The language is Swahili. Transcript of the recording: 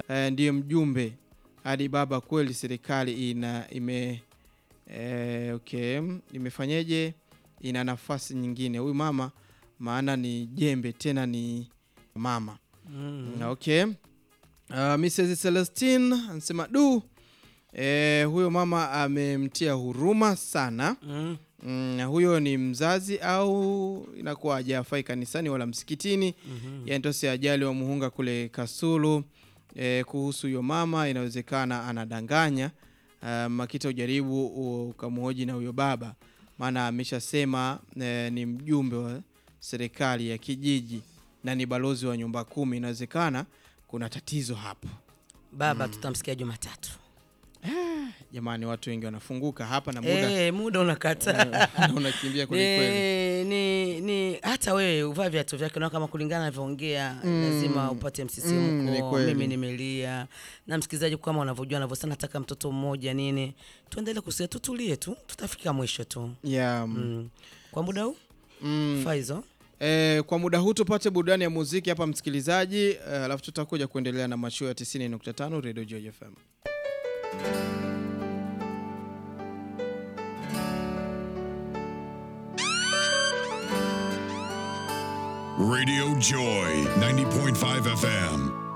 eh, ndiye mjumbe hadi baba. Kweli serikali ina ime eh, okay, imefanyeje? Ina nafasi nyingine huyu mama, maana ni jembe tena ni mama Mm. Okay. Uh, Mrs. Celestine anasema du eh, huyo mama amemtia huruma sana. Mm. Mm, huyo ni mzazi au inakuwa hajafai kanisani wala msikitini. Mhm. Yani tosi ajali wa Muhunga kule Kasulu. Eh, kuhusu huyo mama inawezekana anadanganya. Uh, Makita ujaribu ukamhoji na huyo baba, maana ameshasema eh, ni mjumbe wa serikali ya kijiji na ni balozi wa nyumba kumi. Inawezekana kuna tatizo hapo. Baba tutamsikia Jumatatu. Jamani, watu wengi wanafunguka hapa na muda Eh, muda unakata. na unakimbia kwelikweli. ni, ni, ni hata wewe uvaa viatu vyake na kama kulingana anavyoongea lazima upate Mm, ni msisimko. kweli. Mimi nimelia na msikilizaji, kama unavyojua anavyosema, nataka mtoto mmoja nini, tuendelee kusia, tutulie tu, tutafika mwisho tu. Yeah. mm. Mm. Kwa muda huu Mm. Faizo, Eh, kwa muda huu tupate burudani ya muziki hapa msikilizaji, eh, alafu tutakuja kuendelea na mashua ya 90.5 Radio Joy FM. Radio Joy 90.5 FM.